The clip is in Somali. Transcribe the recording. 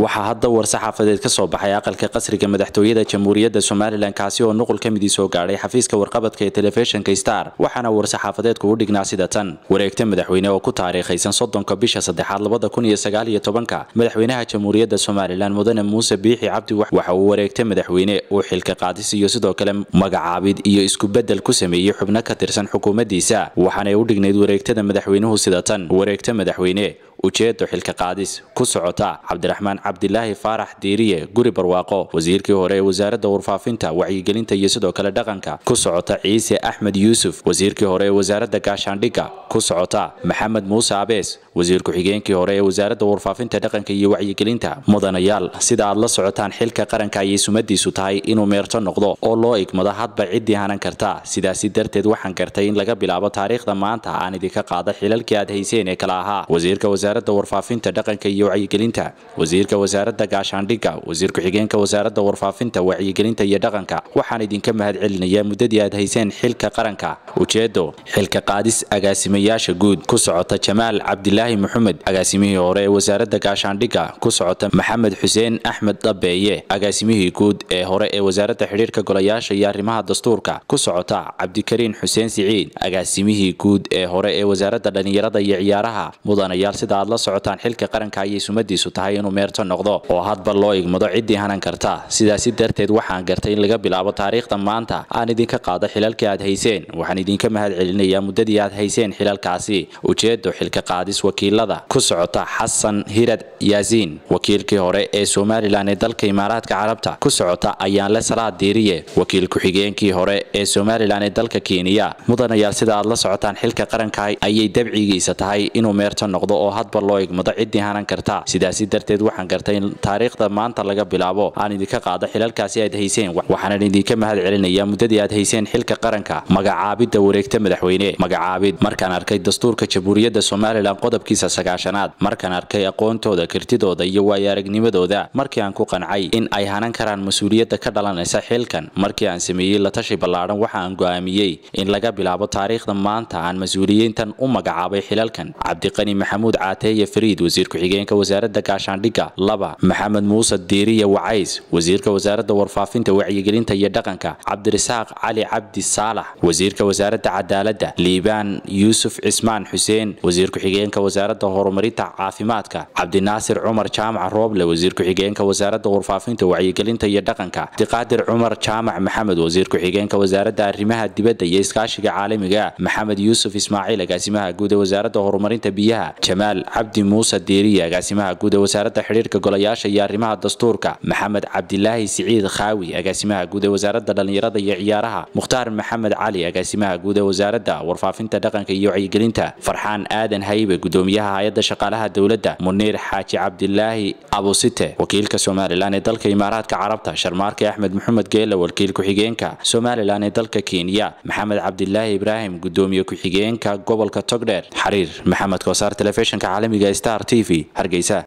waxaa hadda war-saxaafadeed ka soo baxay aqalka qasriga madaxtooyada jamhuuriyadda somalilan kaasi oo nuqul ka midii soo gaadhay xafiiska warqabadka ee telefishinka star waxaana war-saxaafadeedku u dhignaa sida tan wareegta madaxweyne oo ku taariikhaysan soddonka bisha saddexaad labada kun iyo sagaal iyo tobanka madaxweynaha jamhuuriyadda somalilan mudane muuse biixi cabdi waxa uu wareegta madaxweyne uu xilka qaadis iyo sidoo kale magacaabid iyo isku-beddel ku sameeyey xubno ka tirsan xukuumaddiisa waxaanay u dhignayd wareegtada madaxweynuhu sida tan wareegta madaxweyne ujeedo xilka qaadis ku socota cabdiraxmaan cabdilaahi faarax diiriye guri barwaaqo wasiirkii hore ee wasaaradda warfaafinta wacyigelinta iyo sidoo kale dhaqanka ku socota ciise axmed yuusuf wasiirkii hore ee wasaaradda gaashaandhigga ku socota maxamed muuse abees wasiir ku-xigeenkii hore ee wasaaradda warfaafinta dhaqanka iyo wacyigelinta mudanayaal sida aad la socotaan xilka qaranka ayay sumadiisu tahay inuu meerto noqdo oo loo igmado hadba ciddii hanan karta sidaasi darteed waxaan gartay in laga bilaabo taariikhda maanta aan idinka qaada xilalkii aad hayseen ee kala ahaa wasiirka wasaaradda warfaafinta dhaqanka iyo wacyigelinta wasiirka wasaaradda gaashaandhigga wasiir ku-xigeenka wasaaradda warfaafinta wacyigelinta iyo dhaqanka waxaan idinka mahad celinayaa muddadii aad hayseen xilka qaranka ujeedo xilka qaadis agaasimayaasha guud ku socota jamaal cabdilaahi maxamed agaasimihii hore ee wasaaradda gaashaandhigga ku socota maxamed xuseen axmed dhabeeye agaasimihii guud ee hore ee wasaaradda xidhiirka golayaasha iyo arrimaha dastuurka ku socota cabdikariin xuseen siciid agaasimihii guud ee hore ee wasaaradda dhallinyarada iyo ciyaaraha mudanayaal sida aad la socotaan xilka qaranka ayay sumadiisu tahay inuu meerto noqdo oo hadba loo igmado ciddii hanan karta sidaasi darteed waxaan gartay in laga bilaabo taariikhda maanta aan idinka qaado xilalkii aad hayseen waxaan idinka mahad celinayaa muddadii aad hayseen xilalkaasi ujeedo xilka qaadis wakiilada ku socota xasan hirad yaasiin wakiilkii hore ee somalilan ee dalka imaaraadka carabta ku socota ayaanle salaad diiriye wakiil ku-xigeenkii hore ee somalilan ee dalka kenya mudanayaal sida aad la socotaan xilka qaranka ayay dabcigiisa tahay inuu meerto noqdo oo hadba loo igmado ciddii hanan karta sidaasi darteed waxaan gartay in taariikhda maanta laga bilaabo aan idinka qaado xilalkaasi aad hayseen waxaanan idinka mahad celinayaa muddadii aad hayseen xilka qaranka magacaabidda wareegta madaxweyne magacaabid markaan arkay dastuurka jamhuuriyadda somalilan qodobkiisa sagaashanaad markaan arkay aqoontooda kartidooda iyo waayo-aragnimadooda markii aan ku qancay in ay hanan karaan mas-uuliyadda ka dhalanaysa xilkan markii aan sameeyey la tashi ballaadhan waxa aan go'aamiyey in laga bilaabo taariikhda maanta aan mas-uuliyiintan u magacaabay xilalkan cabdiqani maxamuud caateeye fariid wasiir ku-xigeenka wasaaradda gaashaandhigga laba maxamed muuse diiriye wacays wasiirka wasaaradda warfaafinta wacyigelinta iyo dhaqanka cabdirasaaq cali cabdi saalax wasiirka wasaaradda cadaaladda liibaan yuusuf cismaan xuseen wasiir ku-xigeenka wasaaradda horumarinta caafimaadka cabdinaasir cumar jaamac rooble wasiir ku-xigeenka wasaaradda warfaafinta wacyigelinta iyo dhaqanka abdiqaadir cumar jaamac maxamed wasiir ku-xigeenka wasaaradda arrimaha dibadda iyo iskaashiga caalamiga maxamed yuusuf ismaaciil agaasimaha guud ee wasaaradda horumarinta biyaha jamaal cabdi muuse diiriye agaasimaha guud ee wasaaradda xidhiirka golayaasha iyo arrimaha dastuurka maxamed cabdilaahi siciid khaawi agaasimaha guud ee wasaaradda dhallinyarada iyo ciyaaraha mukhtaar maxamed cali agaasimaha guud ee wasaaradda warfaafinta dhaqanka iyo wacyigelinta farxaan aadan haybe gudoomiyaha hay-adda shaqaalaha dowladda muniir xaaji cabdilaahi abusite wakiilka somalilan ee dalka imaaraadka carabta sharmaarke axmed maxamed geela wakiil ku-xigeenka somalilan ee dalka kenya maxamed cabdilaahi ibraahim gudoomiye ku-xigeenka gobolka togdheer xariir maxamed koosaar telefishinka caalamiga star t v hargeysa